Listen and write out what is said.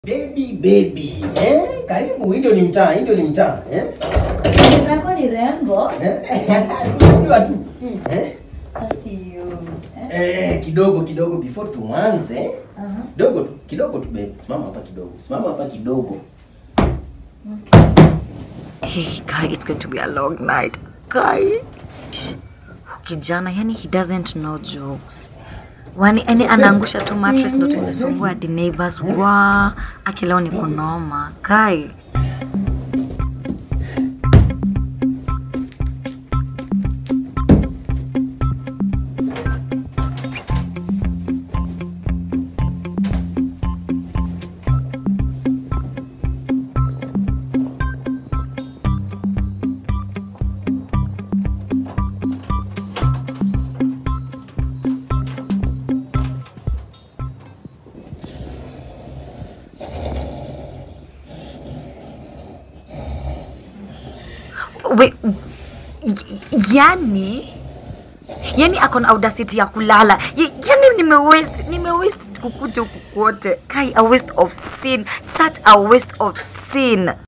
Baby baby, eh? Karibu, hii ndio ni mtaa, hii ndio ni mtaa, eh? Zako ni rembo. Eh? Unajua tu. Mm. Eh? Sasa hiyo. Eh? Eh, kidogo kidogo before tuanze. Aha. Kidogo tu, kidogo tu baby. Simama hapa kidogo. Simama hapa kidogo. Okay. Hey, guy, it's going to be a long night. Guy. Kijana, yani he doesn't know jokes. Wani, yani anaangusha tu mattress ndo tusisumbue hadi neighbors. Wa, akileo ni kunoma. Guy. Wait, y- yani yani ako na audacity ya kulala Y- yani nime waste nime waste kukuja huku kwote kai a waste of sin such a waste of sin